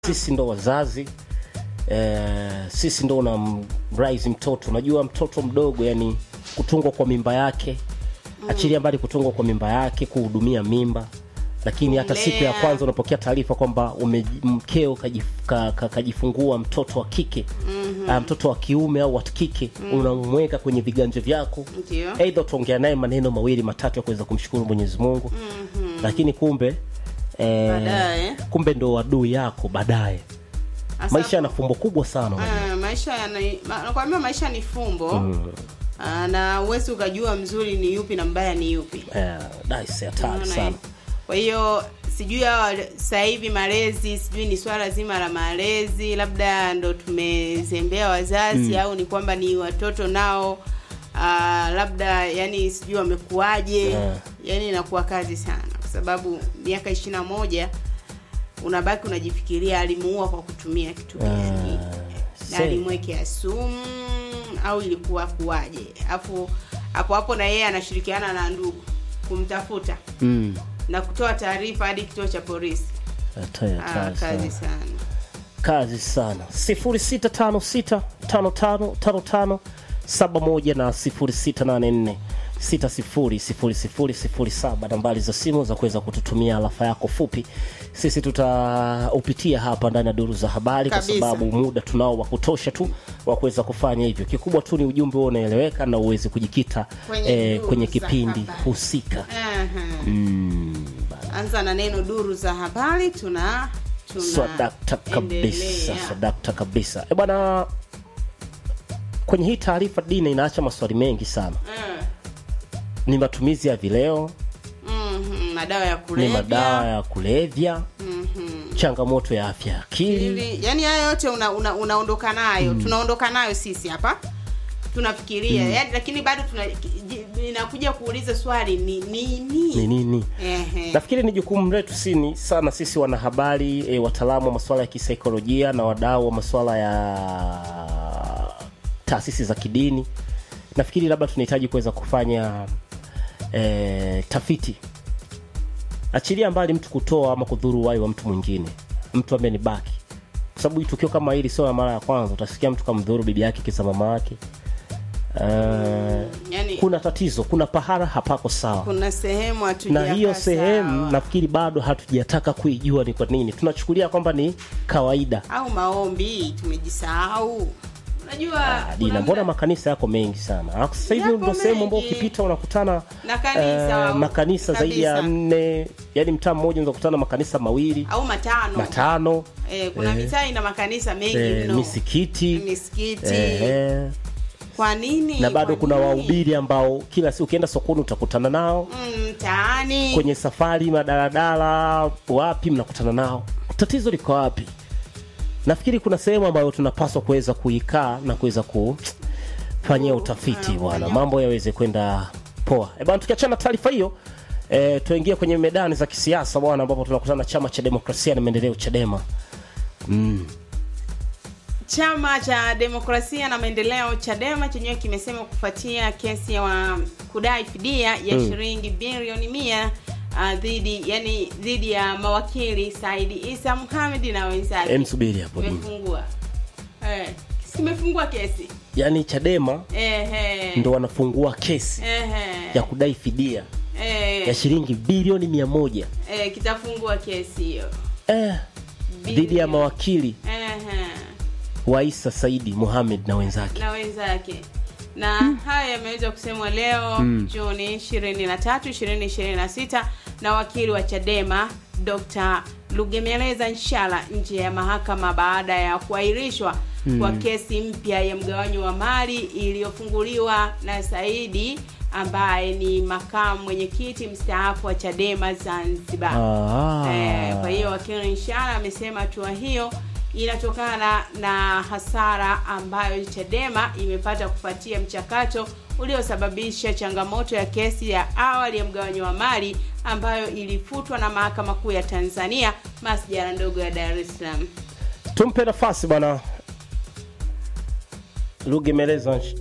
sisi ndo wazazi eh, sisi ndo una rise mtoto unajua mtoto mdogo yani kutungwa kwa mimba yake achilia mbali kutungwa kwa mimba yake kuhudumia mimba lakini hata siku ya Kulea. kwanza unapokea taarifa kwamba ume- mkeo kajif- ka- ka- kajifungua mtoto wa kike mm-hmm. mtoto wa kiume au wa kike mm. unamweka kwenye viganja vyako Ndio. aidha utaongea naye maneno mawili matatu ya kuweza kumshukuru mwenyezi mungu mm-hmm. lakini kumbe eh, Baadaye. kumbe ndo adui yako baadaye Asa- maisha yana fumbo kubwa sana unajua. Ah, maisha yana ma- nakwambia maisha ni fumbo Ah, na uwezi ukajua mzuri ni yupi na mbaya ni yupi Eh, daisi hatari Unaona, sana eh? kwa hiyo sijui hawa sasa hivi malezi sijui ni swala zima la malezi labda ndo tumezembea wazazi au ni kwamba ni watoto nao uh, labda yani sijui wamekuaje Yeah. yani inakuwa kazi sana kwa sababu miaka ishiri na moja unabaki unajifikiria alimuua kwa kutumia kitu gani na say. alimwekea sumu au ilikuwa kuwaje afu hapo hapo na yeye anashirikiana na ndugu kumtafuta Mm. na kutoa taarifa hadi kituo cha polisi Hatari, ah, hatari kazi sana. sana kazi sana 0656555571 na 0684600007 nambari za simu za kuweza kututumia alafa yako fupi sisi tutaupitia hapa ndani ya duru za habari kwa Kabisa. sababu muda tunao wa kutosha tu wa kuweza kufanya hivyo kikubwa tu ni ujumbe huo unaeleweka na uweze kujikita Kwenye eh, duru kwenye za kipindi habari. husika Aha. mm, anza na neno duru za habari tuna tuna swadakta kabisa endelea. swadakta kabisa e bwana kwenye hii taarifa dina inaacha maswali mengi sana Eh, ni matumizi ya vileo mhm, madawa ya ni kulevya madawa ya kulevya Mhm. changamoto ya afya ya akili Ili- yani haya yote una, una, unaondoka nayo tunaondoka nayo sisi hapa tunafikiria yani, lakini bado tuna ji- inakuja kuuliza swali ni nini ni nini Ehe. nafikiri ni jukumu letu sini sana sisi wanahabari e, wataalamu wa masuala ya kisaikolojia na wadau wa masuala ya taasisi za kidini nafikiri labda tunahitaji kuweza kufanya e, tafiti achilia mbali mtu kutoa ama kudhuru uhai wa mtu mwingine mtu ambaye ni baki kwa sababu tukio kama hili sio la mara ya kwanza utasikia mtu kamdhuru bibi yake kisa mama yake uh, yani kuna tatizo kuna pahala hapako sawa kuna sehemu na hatujakaa hiyo sehemu sawa. nafikiri bado hatujataka kuijua ni kwa nini tunachukulia kwamba ni kawaida au maombi tumejisahau unajua kuna dina mbona muda- makanisa yako mengi sana Alafu sasa hivi Yapo ndo sehemu ambao mengi. ukipita unakutana Na kanisa, eh, makanisa zaidi ya kabisa. nne yani mtaa mmoja unaweza kukutana makanisa mawili au matano matano eh, kuna mitaa ina makanisa mengi eh, mno misikiti misikiti eh, kwa nini na bado Kwa kuna nini? wahubiri ambao kila siku ukienda sokoni utakutana nao Mm, mtaani kwenye safari madaladala wapi mnakutana nao tatizo liko wapi nafikiri kuna sehemu ambayo tunapaswa kuweza kuikaa na kuweza kufanyia utafiti bwana mambo yaweze kwenda poa e bwana tukiachana na taarifa hiyo e, tuingie kwenye medani za kisiasa bwana ambapo tunakutana na chama cha demokrasia na maendeleo chadema mm. Chama cha Demokrasia na Maendeleo Chadema chenyewe kimesema kufuatia kesi ya wa kudai fidia ya Mm. shilingi bilioni mia uh, dhidi yani dhidi ya mawakili Saidi Isa Muhamed na wenzake Em, subiri hapo mm. kimefungua eh, kimefungua kesi yaani chadema ehe ndo wanafungua kesi ehe ya kudai fidia eh, ya shilingi bilioni mia moja eh, kitafungua kesi hiyo eh, dhidi ya Bilioni. mawakili ehe wa Isa Saidi Muhamed na wenzake. na wenzake na haya yameweza kusemwa leo Juni 23 2026 na wakili wa Chadema Dr. Lugemeleza Nshala nje ya mahakama baada ya kuahirishwa kwa kesi mpya ya mgawanyo wa mali iliyofunguliwa na Saidi ambaye ni makamu mwenyekiti mstaafu wa Chadema Zanzibar. Ah. Eh, kwa hiyo wakili Nshala amesema hatua hiyo inatokana na hasara ambayo Chadema imepata kufuatia mchakato uliosababisha changamoto ya kesi ya awali ya mgawanyo wa mali ambayo ilifutwa na mahakama kuu ya Tanzania masjala ndogo ya Dar es Salaam. Tumpe nafasi bwana Lugemeleza Nsh-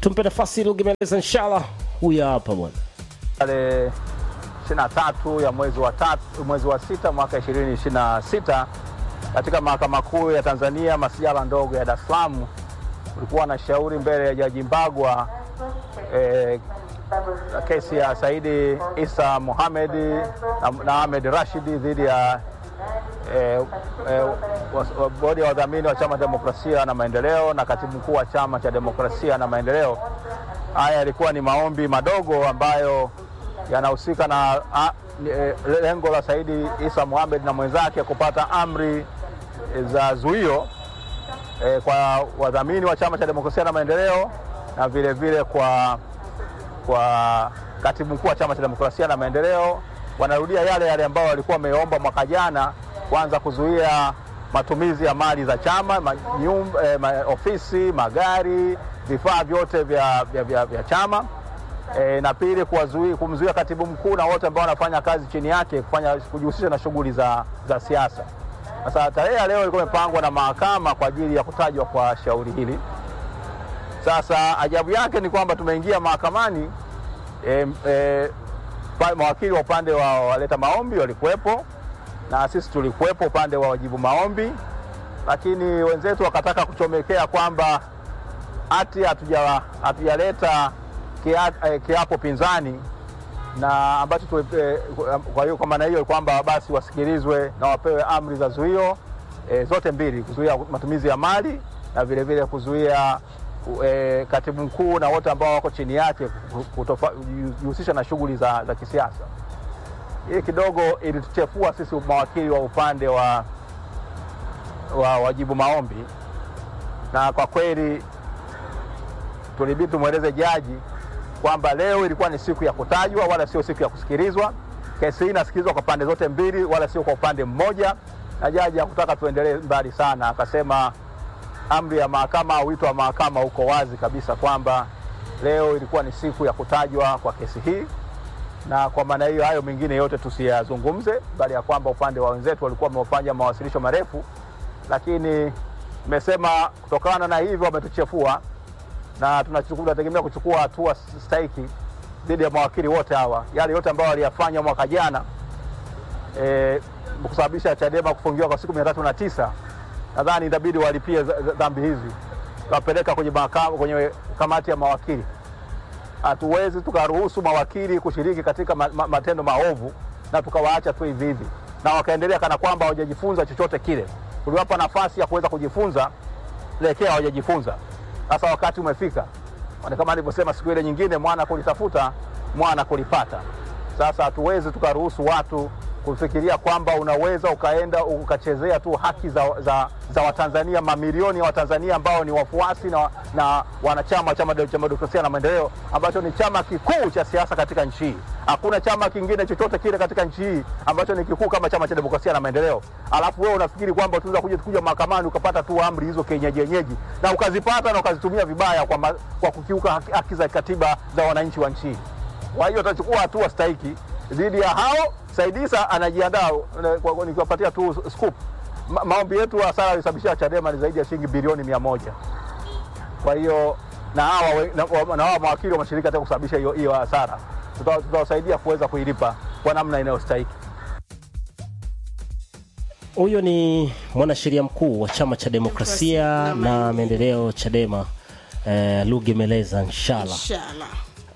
tumpe nafasi lugemeleza inshallah huyu hapa bwana tarehe 23 ya mwezi wa tatu, mwezi wa sita mwaka 2026 katika mahakama kuu ya Tanzania masijala ndogo ya Dar es Salaam kulikuwa na shauri mbele ya Jaji Mbagwa eh, kesi ya Saidi Isa Mohamed na, na Ahmed Rashidi dhidi ya eh, eh, wa- wa- bodi ya wadhamini wa Chama cha Demokrasia na Maendeleo na katibu mkuu wa Chama cha Demokrasia na Maendeleo. Haya yalikuwa ni maombi madogo ambayo yanahusika na a, ni, eh, lengo la Saidi Isa Mohamed na mwenzake kupata amri eh, za zuio eh, kwa wadhamini wa Chama cha Demokrasia na Maendeleo na vile vile kwa kwa katibu mkuu wa Chama cha Demokrasia na Maendeleo. Wanarudia yale yale ambayo walikuwa wameomba mwaka jana, kwanza kuzuia matumizi ya mali za chama ma, nyum, eh, ma, ofisi, magari, vifaa vyote vya, vya, vya, vya chama e, na pili kuwazuia- kumzuia katibu mkuu na wote ambao wanafanya kazi chini yake kufanya kujihusisha na shughuli za, za siasa. Sasa tarehe ya leo ilikuwa imepangwa na mahakama kwa ajili ya kutajwa kwa shauri hili. Sasa ajabu yake ni kwamba tumeingia mahakamani e, e, pa- mawakili wa upande wa waleta maombi walikuwepo na sisi tulikuwepo upande wa wajibu maombi, lakini wenzetu wakataka kuchomekea kwamba hati hatuja- hatujaleta kia- eh, kiapo pinzani na ambacho tu, eh, kwa hiyo kwa maana hiyo kwamba basi wasikilizwe na wapewe amri za zuio eh, zote mbili, kuzuia matumizi ya mali na vile vile kuzuia eh, katibu mkuu na wote ambao wako chini yake kutofa- kujihusisha na shughuli za, za kisiasa. Hii kidogo ilituchefua sisi mawakili wa upande wa, wa wajibu maombi, na kwa kweli tulibidi tumweleze jaji kwamba leo ilikuwa ni siku ya kutajwa wala sio siku ya kusikilizwa. Kesi hii inasikilizwa kwa pande zote mbili, wala sio kwa upande mmoja, na jaji hakutaka tuendelee mbali sana, akasema amri ya mahakama au wito wa mahakama uko wazi kabisa kwamba leo ilikuwa ni siku ya kutajwa kwa kesi hii, na kwa maana hiyo hayo mengine yote tusiyazungumze, bali ya kwamba upande wa wenzetu walikuwa wamefanya mawasilisho marefu, lakini nimesema kutokana na hivyo wametuchefua na tunachukua- tunategemea kuchukua hatua stahiki dhidi ya mawakili wote hawa, yale yote ambayo waliyafanya mwaka jana e, kusababisha Chadema kufungiwa kwa siku mia tatu na tisa nadhani itabidi walipie za- za- dhambi hizi, wapeleka kwenye mahakama, kwenye kamati ya mawakili. Hatuwezi tukaruhusu mawakili kushiriki katika ma, ma, matendo maovu na tukawaacha tu hivi hivi na wakaendelea kana kwamba hawajajifunza chochote kile. Tuliwapa nafasi ya kuweza kujifunza, lekea hawajajifunza. Sasa wakati umefika, Kwani kama alivyosema siku ile nyingine, mwana kulitafuta mwana kulipata. Sasa hatuwezi tukaruhusu watu kufikiria kwamba unaweza ukaenda ukachezea tu haki za, za, za Watanzania, mamilioni ya Watanzania ambao ni wafuasi na, na wanachama wa Chama cha Demokrasia na Maendeleo ambacho ni chama kikuu cha siasa katika nchi hii. Hakuna chama kingine chochote kile katika nchi hii ambacho ni kikuu kama Chama cha Demokrasia na Maendeleo. Alafu wewe unafikiri kwamba tunaweza kuja kuja mahakamani ukapata tu amri hizo kienyeji yenyeji na ukazipata na ukazitumia vibaya kwa, ma, kwa kukiuka haki, haki za katiba za wananchi wa nchi hii. Kwa hiyo tutachukua hatua stahiki dhidi ya hao. Saidisa anajiandaa eh, kwa- kwa- nikiwapatia tu scoop. Ma, maombi yetu hasara alisababishia Chadema ni zaidi ya shilingi bilioni mia moja. Kwa hiyo na hawa we- na, wa- na hawa mawakili wameshiriki katika kusababisha hiyo hiyo hasara, Tuta- tutawasaidia kuweza kuilipa kwa namna inayostahiki. huyo ni mwanasheria mkuu wa chama cha demokrasia Demokrasia na na maendeleo chadema eh, lugemeleza nshala Inshallah.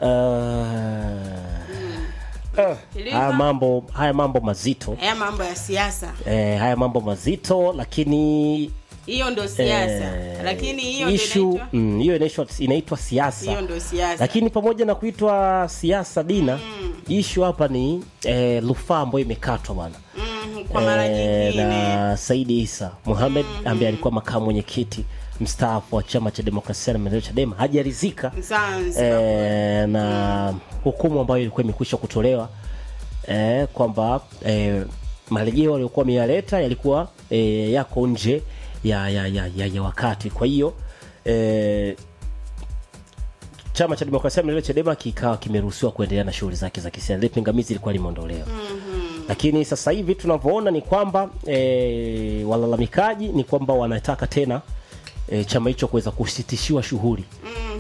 uh, Sikiliza. haya mambo haya mambo mazito Haya mambo ya siasa, eh, haya mambo mazito lakini hiyo ndo siasa, eh, lakini hiyo ndo issue, inaitwa mm, hiyo inaitwa inaitwa siasa hiyo ndo siasa. lakini pamoja na kuitwa siasa dina mm. ishu hapa ni eh, rufaa ambayo imekatwa bwana Mm, kwa mara Eh, nyingine na Saidi Isa Mohamed ambaye alikuwa makamu mwenyekiti mstaafu wa chama cha demokrasia na maendeleo Chadema hajaridhika Zanzibar. eh, na hukumu ambayo ilikuwa imekwisha kutolewa eh, kwamba eh, marejeo waliokuwa wameyaleta yalikuwa eh, yako nje ya, ya, ya, ya, ya wakati kwa hiyo eh, chama cha demokrasia na maendeleo Chadema kikawa kimeruhusiwa kuendelea na shughuli zake za kisiasa. Ile pingamizi ilikuwa limeondolewa mm-hmm. Lakini sasa hivi tunavyoona ni kwamba e, walalamikaji ni kwamba wanataka tena e, chama hicho kuweza kusitishiwa shughuli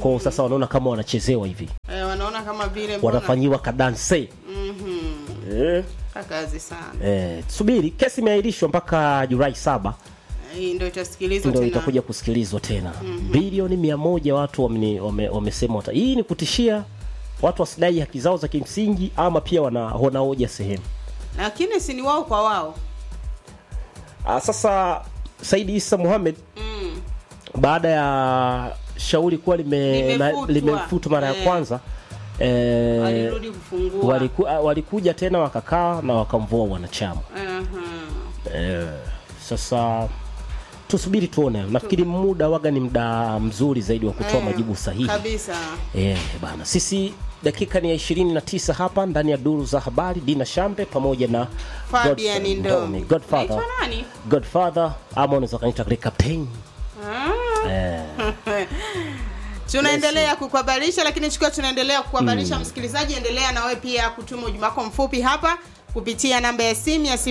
kwao sasa wanaona kama wanachezewa hivi eh, wanaona kama vile mbona- wanafanyiwa kadanse eh, kazi sana eh, subiri kesi imeahirishwa mpaka julai saba hii ndio itasikilizwa ndo tena itakuja kusikilizwa tena bilioni mia moja watu wameni- wame- wamesema wata hii ni kutishia watu wasidai haki zao za kimsingi ama pia wana wanaoja sehemu lakini si ni wao kwa wao Ah, sasa Saidi Isa Mohamed baada ya shauri kuwa lime- Limefutwa. na- limefutwa mara ya Eh. kwanza eh, walirudi kufungua waliku, ah, walikuja tena wakakaa na wakamvua wanachama Aha. eh, sasa tusubiri tuone nafikiri muda waga ni muda mzuri zaidi wa kutoa Eh, majibu sahihi kabisa Eh, bana sisi dakika ni ya 29 hapa ndani ya duru za habari dina shambe pamoja na Fabian Godfrey Ndomi. godfather Naitwa nani? godfather ama unaweza kanita captain Ah. eh, tunaendelea kukuhabarisha lakini tukiwa tunaendelea kukuhabarisha msikilizaji endelea na wewe pia kutuma ujumbe wako mfupi hapa kupitia namba ya simu ya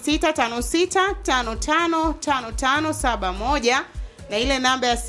0656555571 na ile namba ya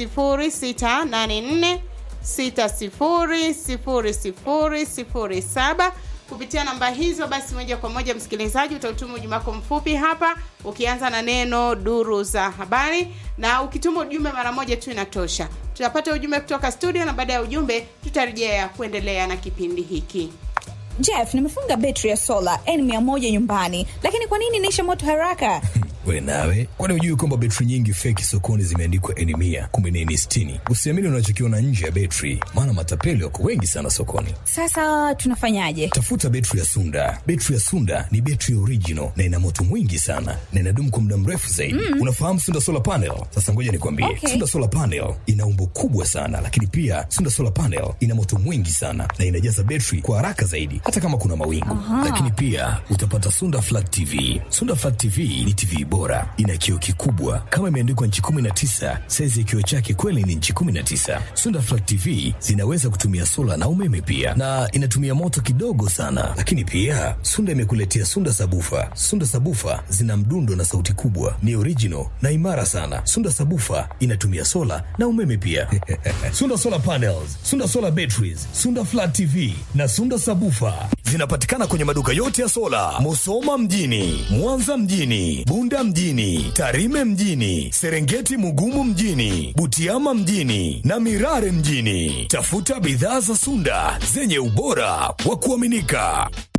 0684600007 kupitia namba hizo basi moja kwa moja msikilizaji utautuma ujumbe wako mfupi hapa ukianza na neno duru za habari na ukituma ujumbe mara moja tu inatosha tutapata ujumbe kutoka studio na baada ya ujumbe tutarejea kuendelea na kipindi hiki Jeff, nimefunga betri ya sola N100 nyumbani, lakini kwa nini inaisha moto haraka? we nawe kwani hujui kwamba betri nyingi feki sokoni zimeandikwa eni mia kumbe ni eni sitini usiamini unachokiona nje ya betri maana matapeli wako wengi sana sokoni Sasa tunafanyaje? tafuta betri ya sunda betri ya sunda ni betri original na ina moto mwingi sana na inadumu kwa muda mrefu zaidi mm. unafahamu sunda solar panel sasa ngoja nikwambie Okay. sunda solar panel ina umbo kubwa sana lakini pia sunda solar panel ina moto mwingi sana na inajaza betri kwa haraka zaidi hata kama kuna mawingu lakini pia utapata sunda flat tv sunda flat tv ni tv bora ina kioo kikubwa kama imeandikwa nchi 19 saizi ya kioo chake kweli ni nchi 19 sunda flat tv zinaweza kutumia sola na umeme pia na inatumia moto kidogo sana lakini pia sunda imekuletea sunda sabufa sunda sabufa zina mdundo na sauti kubwa ni original na imara sana sunda sabufa inatumia sola na umeme pia sunda solar panels sunda solar batteries sunda flat tv na sunda sabufa zinapatikana kwenye maduka yote ya sola musoma mjini mwanza mjini bunda mjini tarime mjini serengeti mugumu mjini butiama mjini na mirare mjini tafuta bidhaa za sunda zenye ubora wa kuaminika